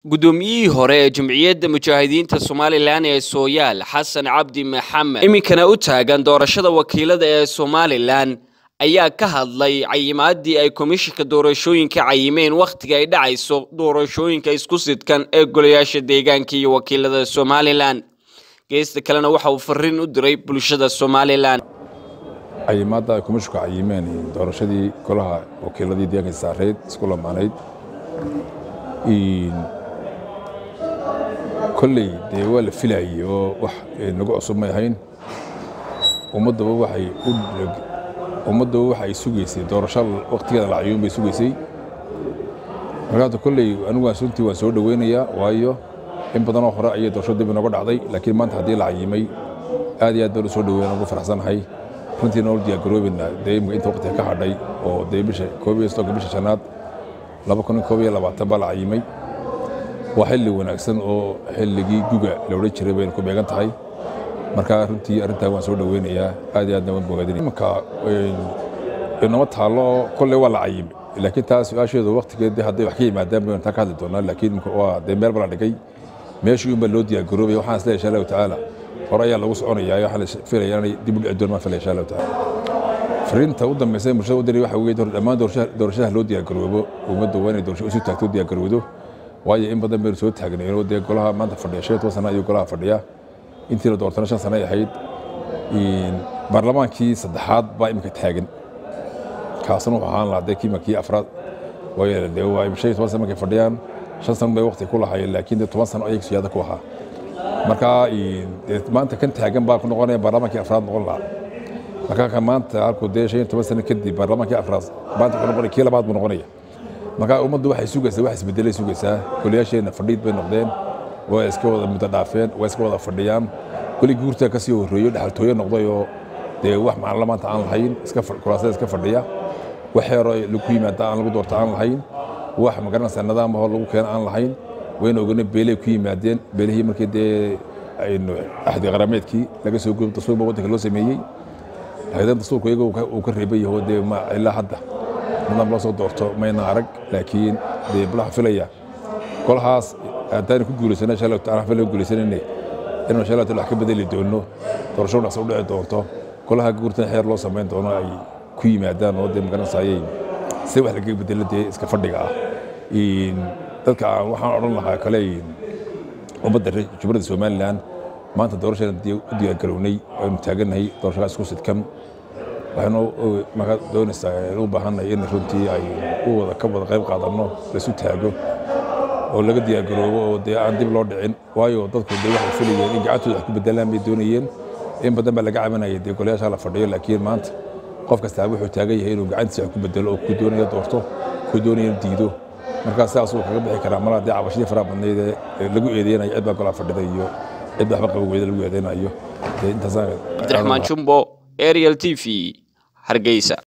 guddoomiyihii hore ee jamciyadda mujaahidiinta somalilan ee sooyaal xasan cabdi maxamed iminkana u taagan doorashada wakiilada ee somalilan ayaa ka hadlay cayimaadii ay komishinka doorashooyinka cayimeen wakhtiga ay dhacayso doorashooyinka isku sidkan ee golayaasha deegaanka iyo wakiilada somalilan geesta kalena waxa uu fariin u diray bulshada somalilan cayimaadda ay komishinku cayimeen doorashadii golaha wakiiladii deegaanka saareed isku lamaanayd kolley dee waa la filayay oo wax nagu cusub may ahayn ummaddaba waxay u ummaddaba waxa ay sugaysay doorasho wakhtigeeda la cayuun bay sugaysay markaata kolley anigu waan runtii waan soo dhoweynayaa waayo in badanoo hore ayay doorasho dib inooga dhacday laakiin maanta haddii la cayimay aad iyo aad baan u soo dhoweyna ugu faraxsanahay runtii nool diyaargaroobina dee imika inta waqtiga ka hadhay oo dee bisha koob iyo soddonka bisha shanaad laba kun iyo koob iyo labaatan baa la cayimay waa xilli wanaagsan oo xilligii guga la odhan jiray bayna ku beegan tahay marka runtii arrintaa waan soo dhoweynayaa aad iyo aadna waan bogaadinaya imanka inama taallo oo kolley waa la cayimay laakiin taa su-aasheedu waqtigeed hadday wax ka yimaadaan baynu taa ka hadli doonaa laakiin imika waa dee meel bala dhigay meeshii unbaa loo diyaargaroobaya waxaan isleeyahay insha allahu tacaala hore ayaa lagu soconayaa waxaan filaya inay dib u dhici doon maan filaya insha allahu tacaala fariinta u dambaysa ee bulshada u diray waxa weeye dhammaan doorashadaha loo diyaargaroobo ummadda waa inay doorasho isu taagto u diyaargarowdo waayo in badan baynu soo taagnayno dee golaha maanta fadhiya shan iyo toban sana ayuu golaha fadhiya intii la doortana shan sana ay ahayd baarlamaankii saddexaad baa imika taagan kaasna wuxuu ahaan lahaa dee kiima kii afraad waayo dee waa shan iyo toban sana markay fadhiyaan shan sano bay waqti ku lahaayeen laakiin dee toban sano ayay siyaada ku ahaa marka maanta kan taagan baa ku noqonaya baarlamaankii afraad noqon lahaa marka ka maanta halkuu dee shan iyo toban sano kadib baarlamaankii afraad maanta wuxuu noqonaya kii labaad buu noqonaya marka ummaddu waxay sugaysaa wax isbedelay sugaysaa goliyaasheenna fadhiid bay noqdeen waa iska wada muddo dhaafeen waa iska wada fadhiyaan weli guurtaa ka sii horreeyo dhexaltooyo noqday oo dee wax macnala maanta aan lahayn iska kuraasada iska fadhiya wax yaroo lagu yimaada aan lagu doorta aan lahayn wax magaranaysaa nidaam ahoo lagu keena aan lahayn wayna ogana beelay ku yimaadeen beelihii markii dee aynu axdi qarameedkii laga soo gudbo dastuurba waddanka loo sameeyey haydan dastuurku iyaga uu ka reeban yaho dee ma ilaa hadda nidaam loo soo doorto mayna arag laakiin dee bulaha filaya golahaas haddaan ku guulaysana insha allahu taala fila guulaysanayne inuu insha allahu taala wax ka bedeli doono doorasho dhaqso u dhici doonto golaha guurtan xeer loo samayn doono ay ku yimaadaan oo dee magaranaysaayay si wax lagaga bedelo dee iska fadhiga ah dadka waxaan odhan lahaa kale ummadda jumhuriyadda somalilan maanta doorashadan u diyaargarownay aynu taagannahay doorashadaas isku sidkan waxaynu markaa doonaysaa u baahannahay in runtii ay u wada ka wada qayb qaadanno laisu taago oo laga diyaargaroobo oo dee aan dib loo dhicin waayo dadku dee waxay filayeen in gacantooda wax ku bedelaan bay doonayeen in badan baa laga cabanayay dee golayaasha la fadhiyo laakiin maanta qof kastaa wuxuu taagan yahay inuu gacantiisa wax ku bedelo oo ku doonaya doorto ku doonaya diido markaa sidaas uu kaga bixi karaa malaa dee cabashadii faraha badnayd ee lagu eedeynayo cid baa golaa fadhida iyo cid waxba qaba weyda lagu eedeynayo cabdiraxmaan jumbo ariel t v hargeysa